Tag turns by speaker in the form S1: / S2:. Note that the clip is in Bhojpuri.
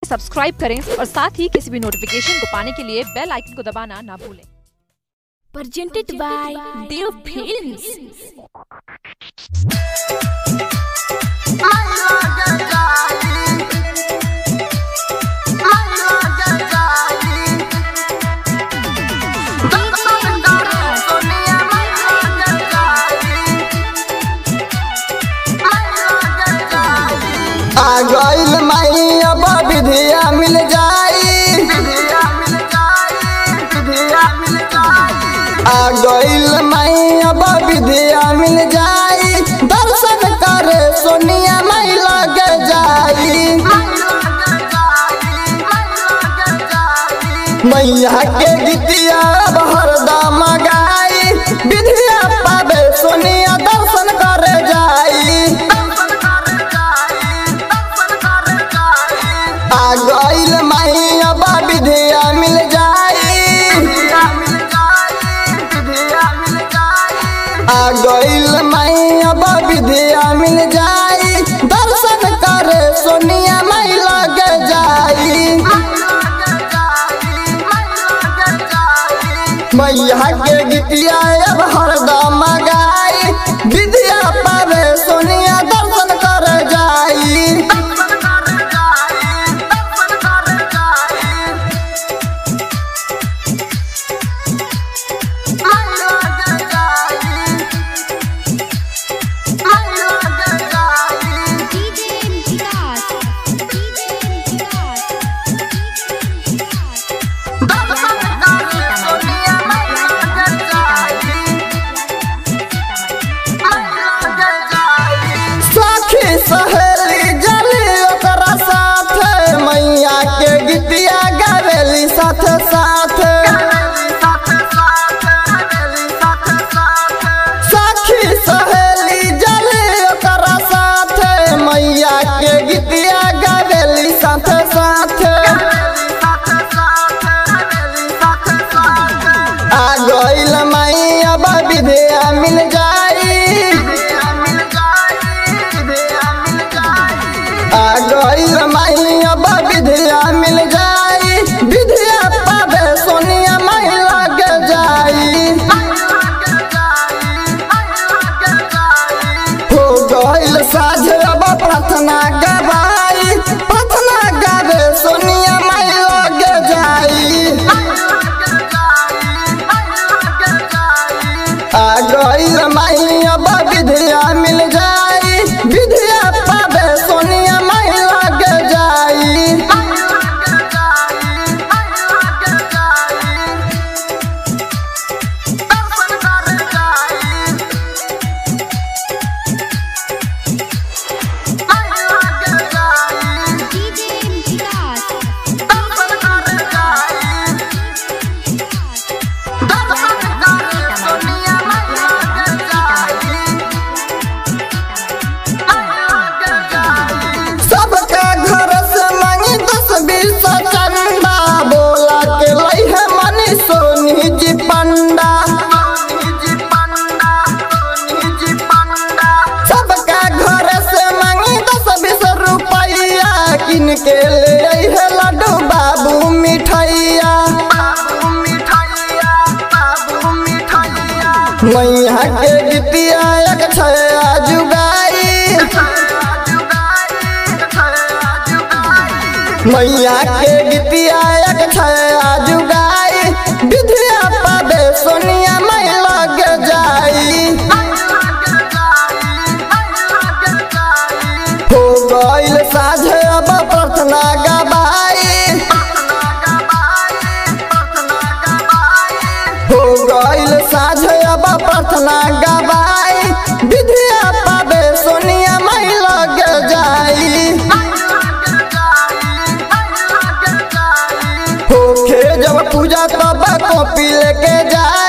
S1: सब्सक्राइब करें और साथ ही किसी भी नोटिफिकेशन को पाने के लिए बेल आइकन को दबाना ना भूलें
S2: presented by Dev Films.
S3: आ गइल माई अब विधिया मिल जाई आ गइल माई अब विधिया मिल जाई दर्शन करे सोनिया माई लगे जाई मैया के गीतिया अब हरदम गाई विधिया पावे सोनिया दर्शन करे जाई आ गइल माही अब विधिया मिल जाई आ गइल माही अब विधिया मिल जाई दर्शन करे सोनिया माई लगे जाई मैया के गीतिया अब हरदम गाई विधिया पावे सोनिया दर्शन करे जाई सखी सहेली जली ओकरा साथ मैया के गीतिया गावेली साथ साथ सखी सहेली जली ओकरा साथ मैया के गीतिया गावेली साथ साथ आ गइल माई अब विधिया मिल जाई आ गइल माई अब विधिया मिल जाई विधिया पावे सोनिया माई लगे जाई हो गइल साझ अब प्रार्थना गवाई प्रार्थना गावे सोनिया माई लगे जाई आ गइल माई अब विधिया मिल जाई विधिया पावे सोनिया माई लगे जाई सबका घर से मांगी दस बीस चंदा बोला के लई है मनी सोनी जी पंडा सबका घर से मांगी दस बीस रुपया किन के ले आई है लड्डू बाबू मिठाइया मैया के गीतिया एक छया जुगाई मैया के गीतिया एक छया जुगाई विधिया पावे सोनिया माई लगे जाई हो गइल साझे अब प्रार्थना गवाई हो गइल साझे अब प्रार्थना गवाई विधिया पावे सोनिया माई लगे जाई होखे जब पूजा तब कॉपी लेके जा